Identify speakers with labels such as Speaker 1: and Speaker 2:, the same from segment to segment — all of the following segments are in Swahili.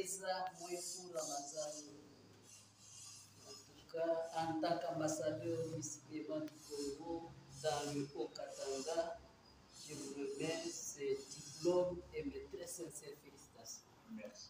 Speaker 1: Teresa Mwefu Ramazani. En tout cas, en tant qu'ambassadeur Miss Clément du Congo dans le Haut-Katanga, je vous remets ce diplôme et mes très sincères félicitations.
Speaker 2: Merci.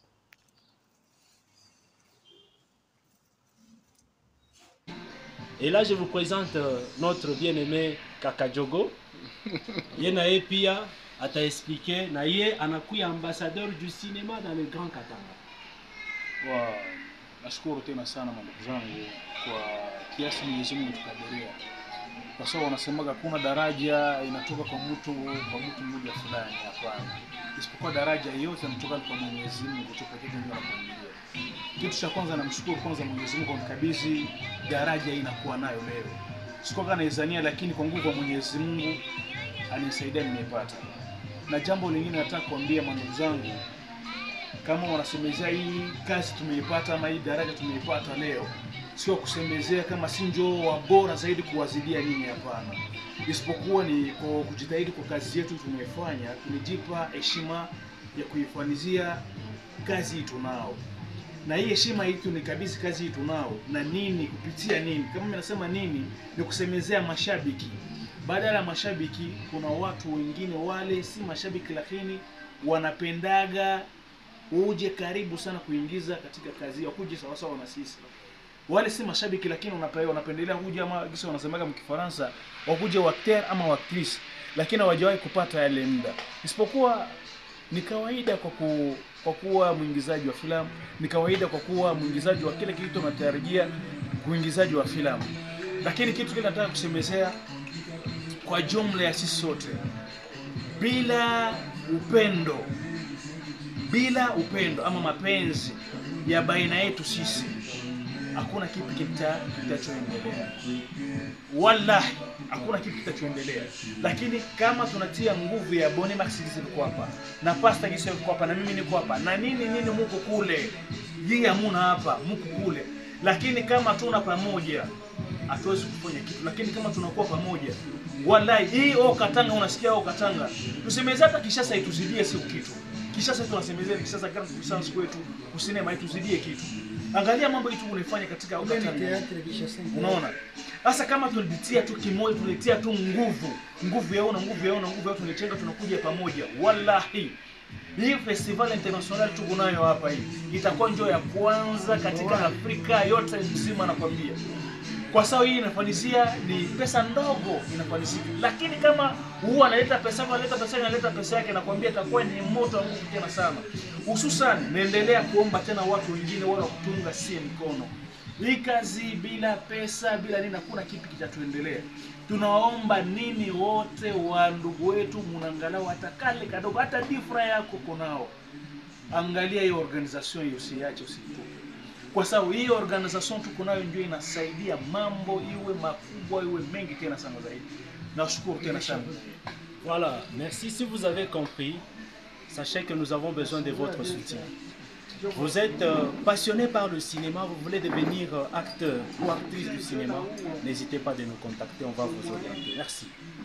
Speaker 3: Et là, je vous présente euh, notre bien-aimé Kaka Jogo. Ye na ye pia ataexplique na ye anakuya ambassadeur du cinéma dans le Grand Katanga.
Speaker 2: Wa, nashukuru tena sana mandugu zangu kwa kiasi Mwenyezi Mungu tukadiria, kwa sababu wanasemaga hakuna daraja inatoka kwa mtu kwa mtu mmoja fulani, hapana, isipokuwa daraja yote inatoka kwa Mwenyezi Mungu tu pekee ndio anapangilia. Kitu cha kwanza namshukuru kwanza Mwenyezi Mungu kwa kunikabidhi daraja hii nakuwa nayo leo. Sikuwa naizania, lakini kwa nguvu ya Mwenyezi Mungu anisaidia nimeipata. Na jambo lingine nataka kuambia mandugu zangu, kama wanasemezea hii kazi tumeipata ama hii daraja tumeipata leo, sio kusemezea kama si njoo wa bora zaidi kuwazidia nini, hapana, isipokuwa ni kwa kujitahidi kwa kazi yetu tumeifanya, tumejipa heshima ya kuifanizia kazi hii tunao na hii heshima hii tunikabidhi kazi hii tunao na nini kupitia nini kama mimi nasema nini ni kusemezea mashabiki badala ya mashabiki kuna watu wengine wale si mashabiki lakini wanapendaga uje karibu sana kuingiza katika kazi hiyo kuje sawasawa na sisi wale si mashabiki lakini wanape- wanapendelea kuja ama kisa wanasemaga mkifaransa wakuje wakter ama waktrice lakini hawajawahi kupata yale muda isipokuwa ni kawaida kwa ku, kwa kuwa mwingizaji wa filamu ni kawaida kwa kuwa mwingizaji wa kile kitu unatarajia uingizaji wa filamu lakini kitu kile nataka kusemezea kwa jumla ya sisi sote bila upendo bila upendo ama mapenzi ya baina yetu sisi hakuna kitu kita- kitachoendelea wallahi hakuna kitu kitachoendelea lakini kama tunatia nguvu ya boni max zilikuwa hapa na pasta gisi yuko hapa na mimi niko hapa na nini nini muko kule yeye hamuna hapa muko kule lakini kama tuna pamoja hatuwezi kufanya kitu lakini kama tunakuwa pamoja wallahi hii o katanga unasikia o katanga tusemeze hata kishasa ituzidie sio kitu kishasa tunasemezea ni kishasa kama kusansu kwetu kusinema ituzidie kitu angalia mambo yetu unaifanya katika o katanga unaona sasa kama tulitia tu kimoja tulitia tu nguvu nguvu yaona nguvu yaona nguvu yao tulichenga tunakuja pamoja wallahi hii festival international tuko nayo hapa hii itakuwa njoo ya kwanza katika afrika yote mzima nakwambia kwa sababu hii inafanisia ni pesa ndogo inafanisika lakini kama huwa analeta pesa yake analeta pesa yake analeta pesa yake nakwambia itakuwa ni moto wa nguvu tena sana hususan naendelea kuomba tena watu wengine wale wa kutunga sie mkono hii kazi bila pesa bila nini hakuna kitu kitatuendelea tunawaomba nini wote wa ndugu wetu munangalau hata kale kadogo hata difra yako konao angalia hiyo organization hiyo usiache usiitupe kwa sababu hii organization tuko nayo ndio inasaidia mambo iwe makubwa iwe mengi tena sana zaidi nashukuru tena sana
Speaker 3: Voilà, merci. Si vous avez compris, sachez que nous avons besoin de votre soutien. Vous êtes euh, passionné par le cinéma, vous voulez devenir euh, acteur ou actrice du cinéma, n'hésitez pas de nous contacter, on va vous orienter. Merci.